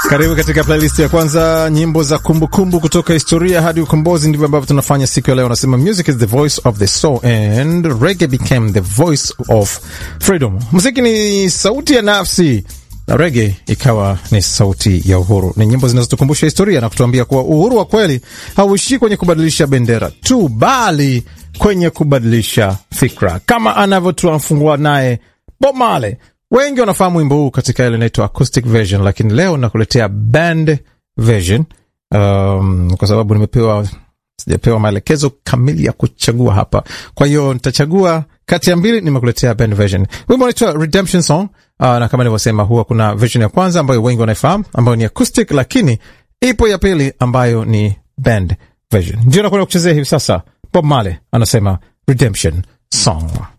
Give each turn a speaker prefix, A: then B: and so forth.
A: Karibu katika playlist ya kwanza, nyimbo za kumbukumbu kumbu kutoka historia hadi ukombozi. Ndivyo ambavyo tunafanya siku ya leo. Nasema music is the voice of the soul and reggae became the voice of freedom. Muziki ni sauti ya nafsi na reggae ikawa ni sauti ya uhuru. Ni nyimbo zinazotukumbusha historia na kutuambia kuwa uhuru wa kweli hauishii kwenye kubadilisha bendera tu, bali kwenye kubadilisha fikra, kama anavyotuafungua naye Bob Marley. Wengi wanafahamu wimbo huu katika ile inaitwa acoustic version, lakini leo nakuletea band version um, kwa sababu nimepewa sijapewa maelekezo kamili ya kuchagua hapa, kwa hiyo nitachagua kati ya mbili. Nimekuletea band version. Wimbo unaitwa Redemption Song. Uh, na kama nilivyosema, huwa kuna version ya kwanza ambayo wengi wanaifahamu ambayo ni acoustic, lakini ipo ya pili ambayo ni band version. Ndio nakwenda kuchezea hivi sasa. Bob Marley anasema Redemption Song.